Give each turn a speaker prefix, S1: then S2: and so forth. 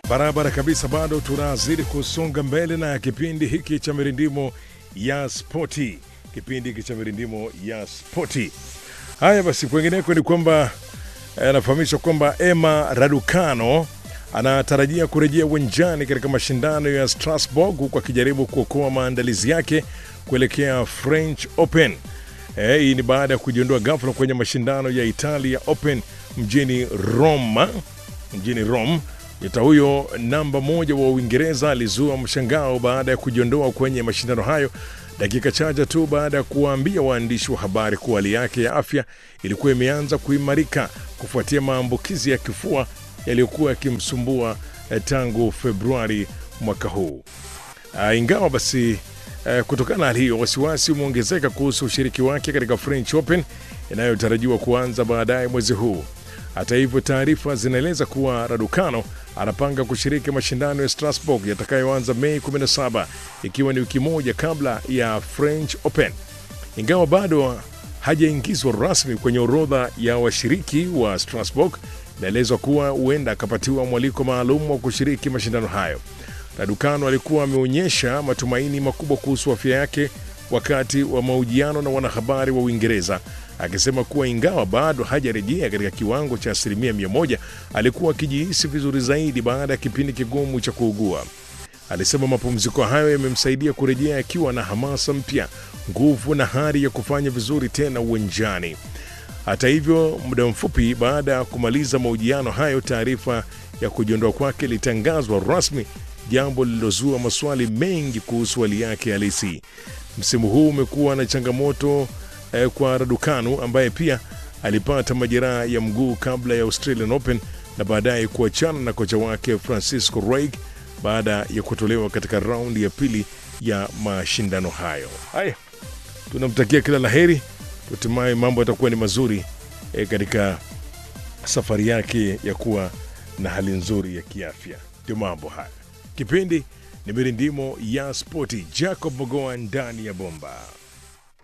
S1: Barabara kabisa, bado tunazidi kusonga mbele na kipindi hiki cha mirindimo ya spoti, kipindi hiki cha mirindimo ya spoti. Haya basi, kwengineko ni kwamba anafahamishwa kwamba Emma Raducano anatarajia kurejea uwanjani katika mashindano ya Strasbourg huku akijaribu kuokoa maandalizi yake kuelekea French Open. Eh, hii ni baada ya kujiondoa ghafla kwenye mashindano ya Italia Open mjini Roma, mjini Rome. Nyota huyo namba moja wa Uingereza alizua mshangao baada ya kujiondoa kwenye mashindano hayo dakika chache tu baada ya kuwaambia waandishi wa habari kuwa hali yake ya afya ilikuwa imeanza kuimarika kufuatia maambukizi ya kifua yaliyokuwa yakimsumbua eh, tangu Februari mwaka huu. Uh, ingawa basi uh, kutokana na hali hiyo wasiwasi umeongezeka kuhusu ushiriki wake katika French Open inayotarajiwa kuanza baadaye mwezi huu. Hata hivyo, taarifa zinaeleza kuwa Raducano anapanga kushiriki mashindano ya Strasbourg yatakayoanza Mei 17 ikiwa ni wiki moja kabla ya French Open. Ingawa bado hajaingizwa rasmi kwenye orodha ya washiriki wa Strasbourg, inaelezwa kuwa huenda akapatiwa mwaliko maalum wa kushiriki mashindano hayo. Raducano alikuwa ameonyesha matumaini makubwa kuhusu afya yake wakati wa mahojiano na wanahabari wa Uingereza akisema kuwa ingawa bado hajarejea katika kiwango cha asilimia mia moja alikuwa akijihisi vizuri zaidi baada ya kipindi kigumu cha kuugua. Alisema mapumziko hayo yamemsaidia kurejea akiwa na hamasa mpya, nguvu na hari ya kufanya vizuri tena uwanjani. Hata hivyo, muda mfupi baada ya kumaliza mahojiano hayo, taarifa ya kujiondoa kwake ilitangazwa rasmi, jambo lililozua maswali mengi kuhusu hali yake halisi. Msimu huu umekuwa na changamoto eh, kwa Raducanu ambaye pia alipata majeraha ya mguu kabla ya Australian Open na baadaye kuachana na kocha wake Francisco Ruig baada ya kutolewa katika raundi ya pili ya mashindano hayo. Haya, tunamtakia kila la heri, hatimaye mambo yatakuwa ni mazuri eh, katika safari yake ya kuwa na hali nzuri ya kiafya. Ndio mambo haya. Kipindi ni mirindimo ya spoti. Jacob Mogoa ndani ya bomba.